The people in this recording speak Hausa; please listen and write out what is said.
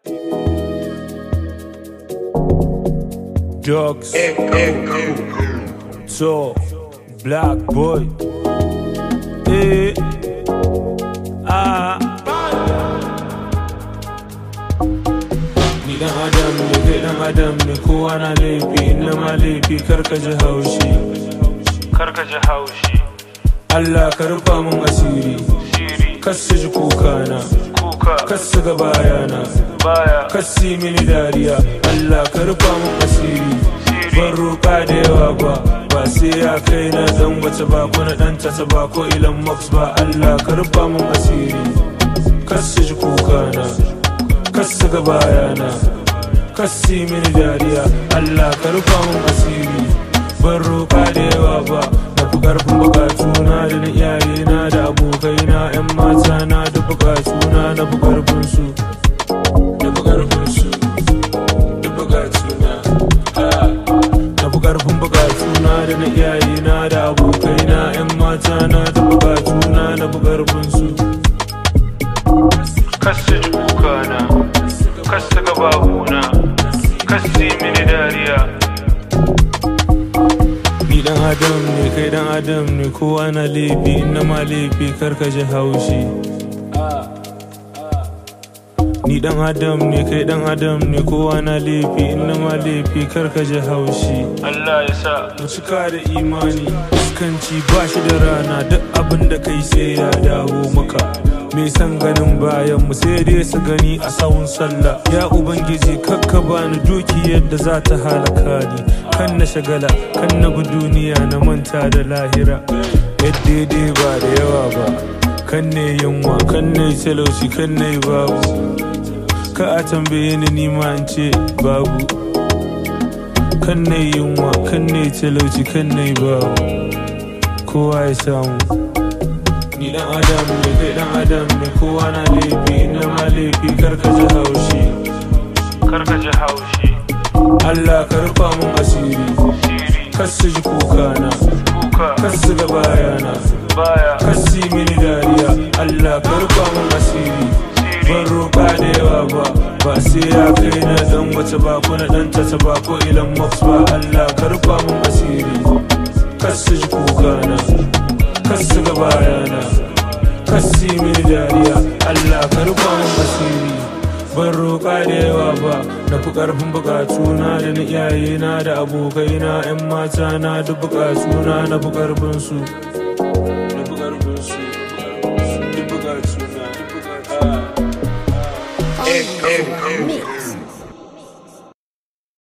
Dogs. So, black boy. Eh. Ah. Ni dan adam ne, kai dan adam ne, kowa na laifi, ina ma laifi, karka ji haushi. karka ji haushi Allah ka rufa mun asiri, shiri kasu ji kukana, kuka kasu ga bayana, baya kasi mini dariya. Allah ka rufa mun asiri, ban roƙa da yawa ba, ba sai ya kai na dan wace ba ko na dan tasa ba ko ilan max ba. Allah ka rufa mun asiri, kasu ji kukana, kasu ga bayana, kasi mini dariya. Allah ka rufa mun asiri, ban roƙa da yawa ba. Na fi ƙarfin bukatuna da na iyayena da abokaina 'yan mata na da bukatuna na fi ƙarfin su. Da fi ƙarfin su, da bukatuna. Ah. Na fi ƙarfin bukatuna da na iyayena da abokaina 'yan mata na da bukatuna na fi ƙarfin su. kasu ji kuka na kasu ga babuna kasu yi mini dariya Ni dan adam ne kai dan adam ne kowa na laifi na ma laifi karka ji haushi Ni dan adam ne kai dan adam ne kowa na laifi na ma laifi karka ji haushi Allah ya sa Mu cika da imani iskanci ba shi da rana duk abin da kai sai ya dawo maka mai san ganin bayan mu sai dai su gani a sawun sallah ya ubangiji kakka bani duki yadda za ta halaka ni kan na shagala kan na bi duniya na manta da lahira yadda dai ba da yawa ba kan ne yunwa kan ne talauci kan ne babu ka a tambaye ni nima in ce babu kan ne yunwa kan ne talauci kan ne babu kowa ya samu ni dan adam ne kai dan adam ne kowa na laifi na ma laifi karka ji haushi karka ji haushi Allah ka rufa mun asiri shiri kasu ji kukana kuka kasu ga bayana baya kasi mini dariya Allah ka rufa mun asiri ban roƙa da yawa ba ba sai ya kai na dan wace ba ko na dan tata ba ko ilan max ba Allah ka rufa mun asiri kasu ji kukana kasu ga bayana kasi mini dariya Allah ka rufa mun asiri ban roƙa da yawa ba na fi ƙarfin buƙatuna da na iyayena da abokaina 'yan mata na duk buƙatuna na fi ƙarfin su na fi ƙarfin su duk buƙatuna duk buƙatuna Mix.